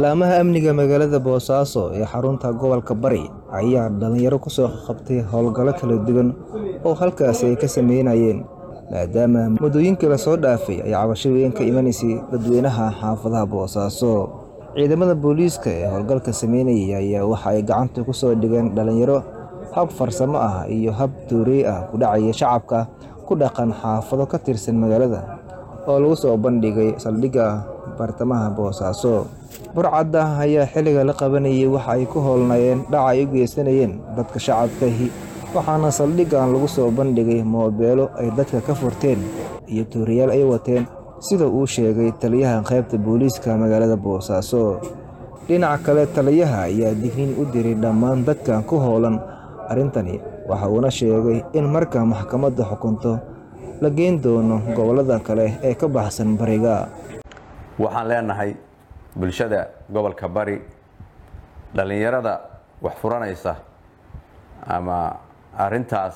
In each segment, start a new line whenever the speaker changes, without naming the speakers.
laamaha amniga magaalada boosaaso ee xarunta gobolka bari ayaa dhalinyaro ku soo qabtay howlgallo kala duwan oo halkaasi ay ka sameynayeen maadaama muddooyinkii lasoo dhaafay ay cabasho weyn ka imanaysay dadweynaha xaafadaha boosaaso ciidamada booliiska ee howlgalka sameynayay ayaa waxa ay gacanta ku soo dhigeen dhalinyaro hab farsamo ah iyo hab tuurey ah ku dhacaya shacabka ku dhaqan xaafado ka tirsan magaalada oo lagu soo bandhigay saldhigga bartamaha boosaaso burcadda ayaa xilliga la qabanayay waxa ay ku howlnayeen dhaca ay u geysanayeen dadka shacabkahi waxaana saldhiggan lagu soo bandhigay moobeelo ay dadka ka furteen iyo tuuriyaal ay wateen sida uu sheegay taliyaha qaybta booliiska magaalada boosaaso dhinaca kale taliyaha ayaa digniin u diray dhammaan dadkan ku howlan arrintani waxa uuna sheegay in marka maxkamadda xukunto la geyn doono gobollada kale ee ka baxsan bariga
waxaan leenahay bulshada gobolka bari dhallinyarada wax furanaysa ama arintaas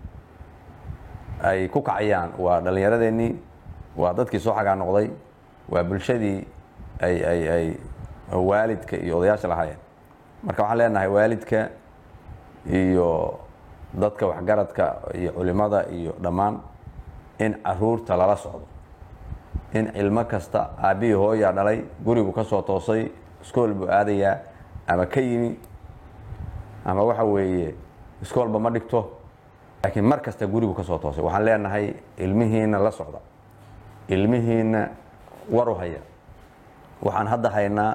ay ku kacayaan waa dhallinyaradeenii waa dadkii soo xagaa noqday waa bulshadii ay ay ay waalidka iyo odayaasha lahaayeen marka waxaan leenahay waalidka iyo dadka waxgaradka iyo culimada iyo dhammaan in caruurta lala socdo in cilmo kasta aabbihii hooyaa dhalay gurigu ka soo toosay iskool buu aadayaa ama ka yimi ama waxa weeye iskoolba ma dhigto laakiin mar kasta gurigu ka soo toosay waxaan leenahay ilmihiina la socda ilmihiina waru haya waxaan hadda haynaa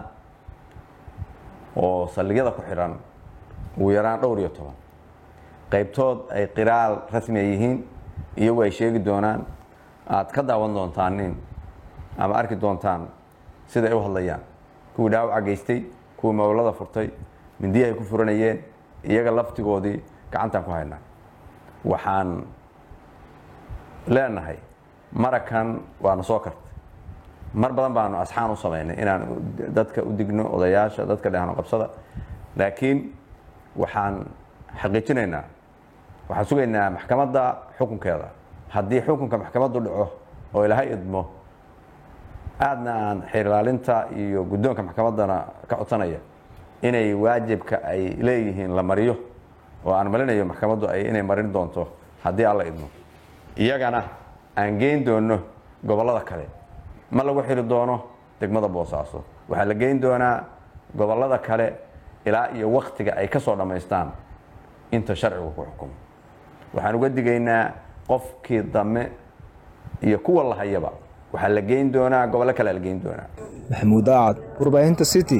oo saldhigyada ku xidhan ugu yaraan dhowr iyo toban qaybtood ay qiraal rasmi ay yihiin iyagu ay sheegi doonaan aad ka daawan doontaan nin ama arki doontaan sida ay u hadlayaan kuwii dhaawaca geystay kuwii mawlada furtay mindiyi ay ku furanayeen iyaga laftigoodii gacantaan ku haynaa waxaan leenahay marakan waana soo kartay mar badan baanu asxaan u samaynay inaan dadka u digno odayaasha dadka dhehano qabsada laakiin waxaan xaqiijinaynaa waxaan sugaynaa maxkamadda xukunkeeda haddii xukunka maxkamaddu dhaco oo ilaahay idmo aadna aan xeerilaalinta iyo guddoonka maxkamaddana ka codsanaya inay waajibka ay leeyihiin la mariyo oo aan malinayo maxkamaddu ay inay marin doonto haddii alla idmo iyagana aan geyn doono gobollada kale ma lagu xiri doono degmada boosaaso waxaa la geyn doonaa gobollada kale ilaa iyo waktiga ay ka soo dhammaystaan inta sharcigu ku xukumo waxaan uga digaynaa qofkii dame iyo kuwa la hayaba waxaa la geyn doonaa gobollo kale la geyn doonaa
maxamuud aacad warbaahinta city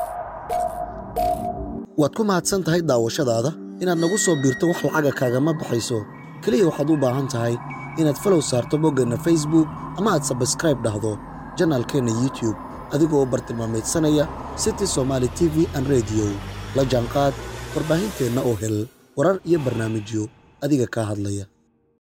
waad ku mahadsan tahay daawashadaada inaad nagu soo biirto wax lacaga kaagama baxayso keliya waxaad u baahan tahay inaad falow saarto boggeenna facebook ama aad sabskraib dhahdo janaalkeenna youtube adigoo bartilmaamaydsanaya city somaali t v an rediyo la jaanqaad warbaahinteenna oo hel warar iyo barnaamijyo adiga kaa hadlaya